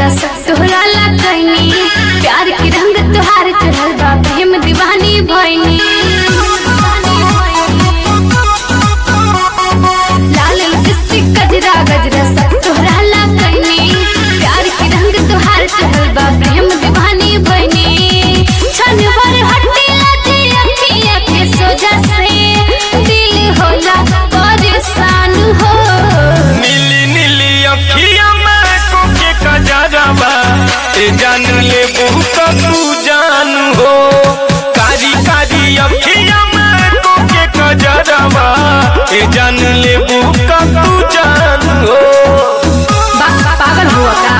गजरा सब तोहरा ला कैनी प्यार के रंग तोहार चढ़ल बा प्रेम दीवानी भइनी लाल लिपस्टिक गजरा गजरा सब तोहरा ला कैनी प्यार के रंग तोहार चढ़ल बा प्रेम दीवानी भइनी छन भर हटे लाजे अखियां के सोजा से दिल होला परेशान हो नीली नीली अखिया में कोके कजरवा ए जान ले बहुत तू जान हो कारी कारी अखिया में कोके कजरवा ए जान ले बहुत तू जान हो बा- पागल हुआ का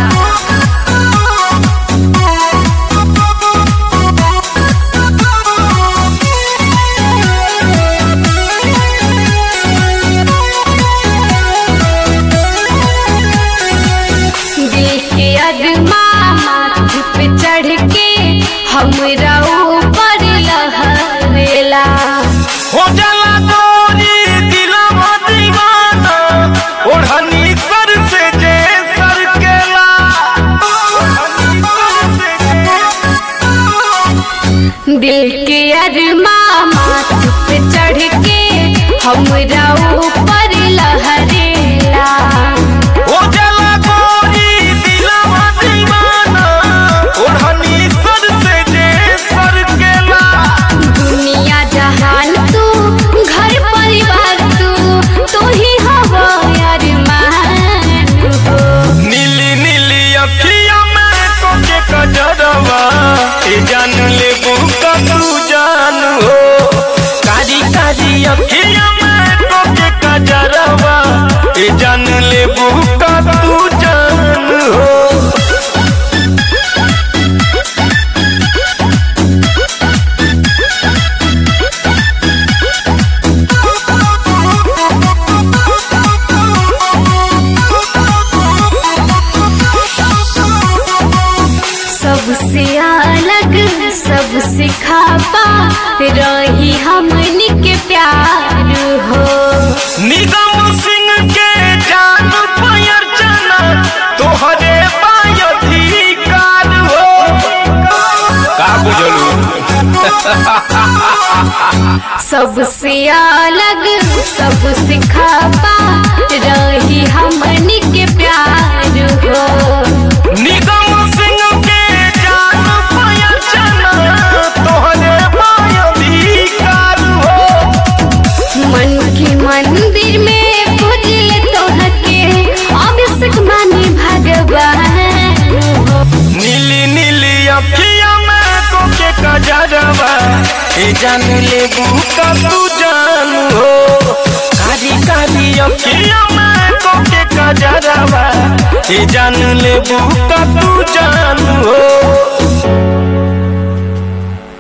दिल के अरमा माथ पे चढ़ के हमरा ऊपर लहरेला हो जाला तोरी दिलवा दीवाना ओढ़नी सर से जे सर केला ओढ़नी सर से जे दिल के अरमा माथ पे चढ़ के हमरा ऊपर लहरेला ओ जला गोरी दिलवा दीवाना ओढ़नी सर से जे सर केला दुनिया जहान तू घर परिवार तू तू ही हवा यार मान हो नीली नीली अखिया में कोके कजरवा ए जान ले बुका तू जान हो कारी कारी अखिया में कोके कजरवा ए जान ले बुका तू जान हो सबसे अलग सबसे खापा रही हमन के प्यार हो निगम सिंह के जान पयर चना तोहरे पायधिकार हो का बुझलू सबसे अलग सबसे खापा रही हमन के प्यार हो निगम सिंह के जान पयर चना तोहरे पायधिकार हो मन के मंदिर में पूजले तोहके अभिषेक माने भगवान हो नीली नीली अखिया में कोके कजरवा ए जान ले बुका तू जान हो कारी कारी अखिया में कोके कजरवा ए जान ले बुका तू जान हो